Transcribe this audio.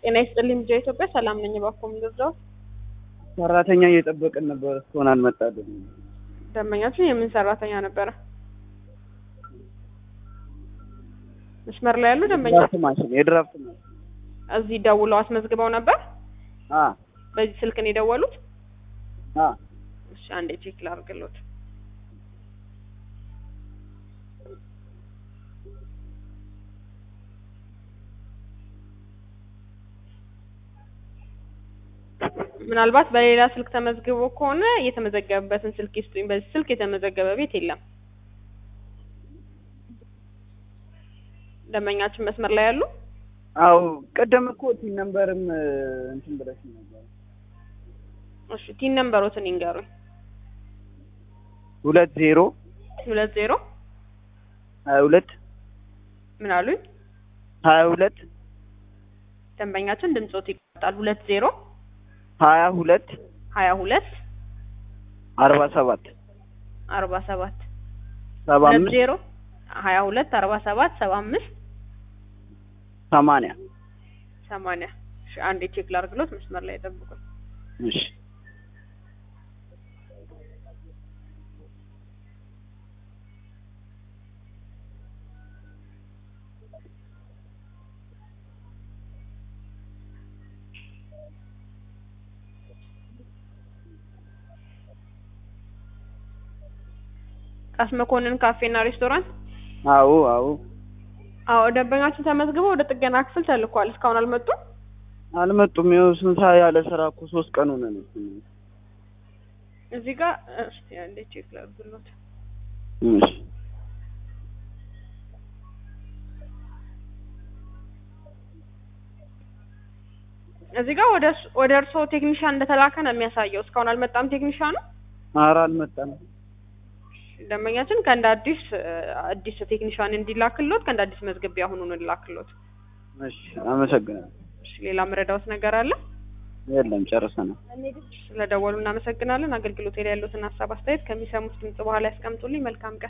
ጤና ይስጥልኝ ልጃ ኢትዮጵያ ሰላም ነኝ። እባክዎ ምን ልርዳው? ሰራተኛ እየጠበቅን ነበር፣ እስካሁን አልመጣልንም። ደንበኛችን የምን ሰራተኛ ነበረ? መስመር ላይ ያሉ ደንበኛ ድራፍት ማሽን የድራፍት ማሽን እዚህ ደውለው አስመዝግበው ነበር። አ በዚህ ስልክ ነው የደወሉት? አ እሺ አንዴ ቼክ ላድርግልዎት። ምናልባት በሌላ ስልክ ተመዝግቦ ከሆነ የተመዘገበበትን ስልክ ይስጡኝ። በዚህ ስልክ የተመዘገበ ቤት የለም። ደንበኛችን መስመር ላይ ያሉ አው ቀደም እኮ ቲን ነምበርም እንትን ብለሽ ነበር። እሺ ቲን ነምበሮትን ይንገሩኝ። ሁለት ዜሮ ሁለት ዜሮ ሀያ ሁለት ምን አሉኝ? ሀያ ሁለት ደንበኛችን ድምጾት ይቆጣል። ሁለት ዜሮ ሀያ ሁለት ሀያ ሁለት አርባ ሰባት አርባ ሰባት ሰባ ሁለት አምስት ዜሮ ሀያ ሁለት አርባ ሰባት ሰባ አምስት ሰማንያ ሰማንያ እሺ አንዴ ቼክ ላድርግሎት። መስመር ላይ ጠብቁኝ። እሺ ቃስ መኮንን ካፌና ሬስቶራንት። አዎ አዎ አዎ ደንበኛችን ተመዝግበው ወደ ጥገና ክፍል ተልኳል። እስካሁን አልመጡም። አልመጡም። ይኸው ስንት ሰዓት ያለ ስራ እኮ ሶስት ቀን ሆነን። እዚህ ጋር እስቲ አንዴ ቼክ ላድርግሎት። እሺ እዚህ ጋር ወደ እርስ- ወደ እርስዎ ቴክኒሻን እንደተላከ ነው የሚያሳየው። እስካሁን አልመጣም ቴክኒሻኑ። ኧረ አልመጣም። ደንበኛችን ከእንደ አዲስ እ፣ አዲስ ቴክኒሻን እንዲላክሎት ከእንደ አዲስ መዝገቢያ አሁኑ ነው ላክሎት። እሺ አመሰግናለሁ። እሺ ሌላ መረዳዎት ነገር አለ? የለም ጨርሰናል። ስለደወሉ እናመሰግናለን። አገልግሎት ላይ ያሉትን ሀሳብ አስተያየት ከሚሰሙት ድምጽ በኋላ ያስቀምጡልኝ። መልካም ቀን